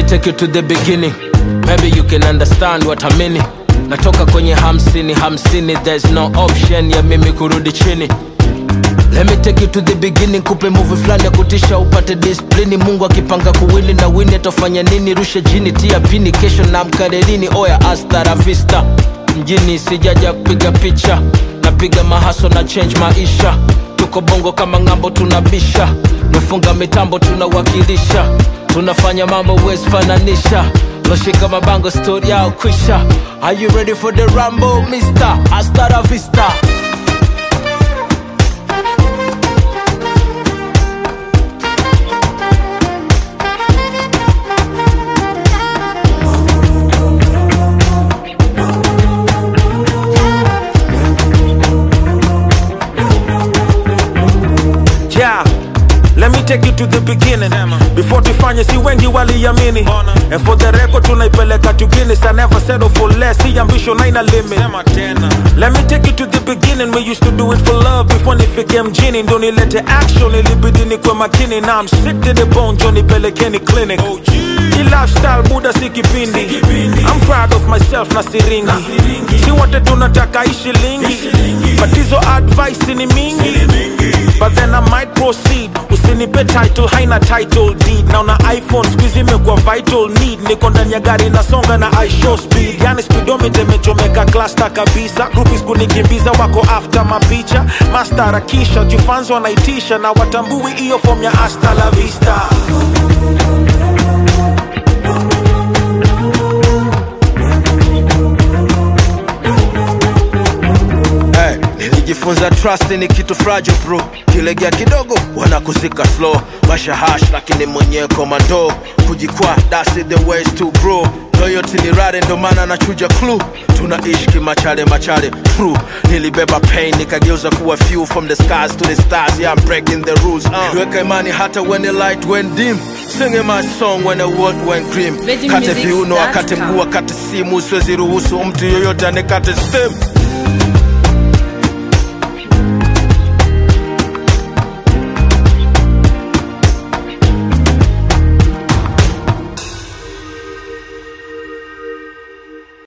take you to the beginning maybe you can understand what I mean natoka kwenye hamsini hamsini there's no option ya mimi kurudi chini Let me take you to the beginning kupe movie fulani ya kutisha upate disiplini mungu akipanga kuwini na wini atafanya nini rushe jini tia pini kesho na mkarelini oya hasta la vista mjini sijaja kupiga picha napiga mahaso na change maisha tuko bongo kama ng'ambo tunabisha mefunga mitambo tunawakilisha tunafanya mambo huwezi fananisha loshika mabango stori yao kwisha are you ready for the rambo mister hasta la vista yeah Let me take you to the beginning before tufanye si wengi waliamini and for the record tunaipeleka to Guinness I never settle for less see ambition haina limit Let me take you to the beginning we used to do it for love before nifike mjini ndo nilete action ilibidi nikwe makini now I'm sick to the bone jo nipelekeni clinic Hii lifestyle buda si kipindi I'm proud of myself na siringi si wote tunataka ishi lingi but hizo advice ni mingi but then I might proceed usinipe title haina title deed naona iphone skuizi imekuwa vital need niko ndani ya gari nasonga na i show speed yani speedometer imechomeka cluster kabisa groupies kunikimbiza wako after mapicha mastarakisha jufanzo wanaitisha na watambui hiyo form ya hasta la vista Hey, nilijifunza trust ni kitu fragile bro kilegea kidogo wanakuzika slow masha hash lakini mwenyewe komando kujikwaa that's it the ways to grow loyalty ni rare ndo maana nachuja clue tunaishi kimachale machale true nilibeba pain nikageuza kuwa few from the skies to the stars yeah I'm breaking the rules uh. niliweka imani hata when the light went dim singing my song when the world went grim Virgin kate Music viuno akate dot com. mguu akate simu siwezi ruhusu mtu yoyote anikate stem